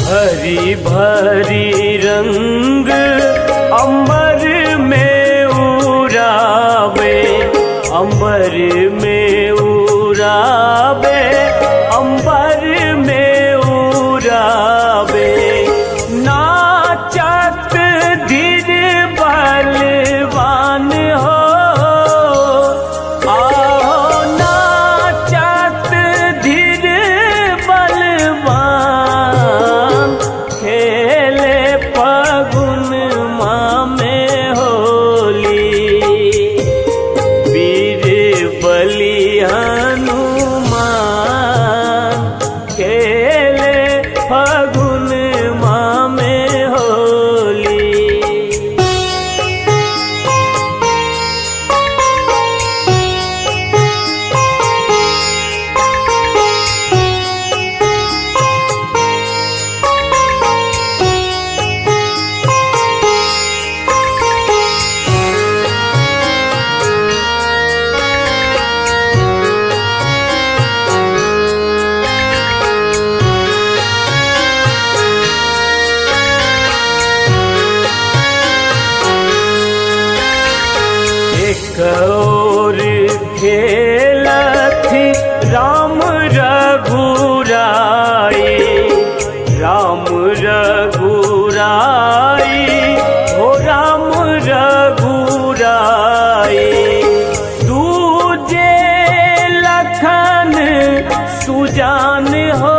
भरी भरी रंग अंबर में उड़ावे अंबर में उड़ावे अंबर में उड़ावे नाचत धीर बलवान हो आओ नाचत धीर बलवान खेले फगुन माँ में होली वीर बलि हनुमान खेले फगुन माँ में होली एक और खेलथि राम रघुराई राम रघुराई हो राम रघुराई दूजे लखन सुजान हो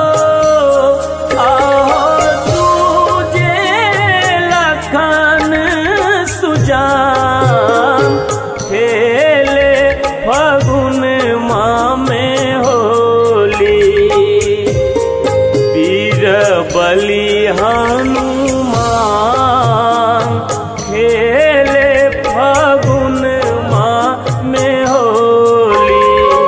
आहो दूजे लखन सुजान खेले फगुन माँ में होली वीर बलि हनुमान खेले फगुन माँ में होली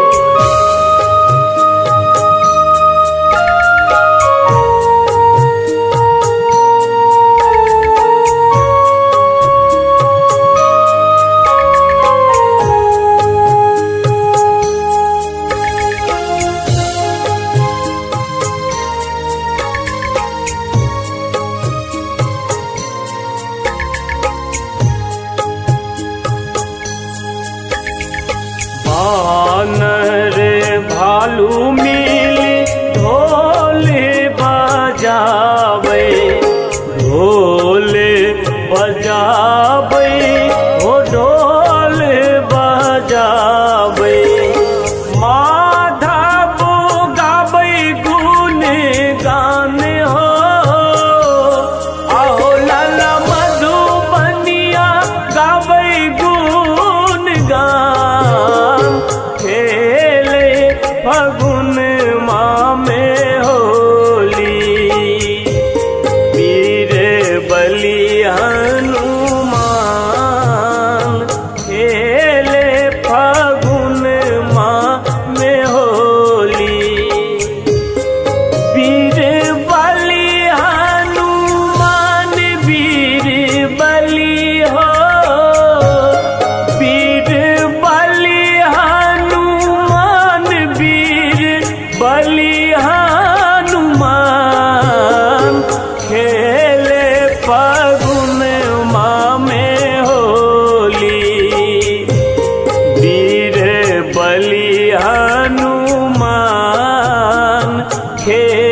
बानर भालू मिली ढोल बजावे ढोल बजावे हो ढोल बजावे माधव गाबै गुण गान हो आहो लाला मधुबनिया गाबै गुण गान खेले फगुन माँ में होली वीर बलि हनुमान खेले फगुन माँ में होली वीर बलि हनुमान वीर बलि हो वीर बलि हनुमान वीर बलि हनुमान खेले फगुन माँ में होली वीर बलि हनुमान खेले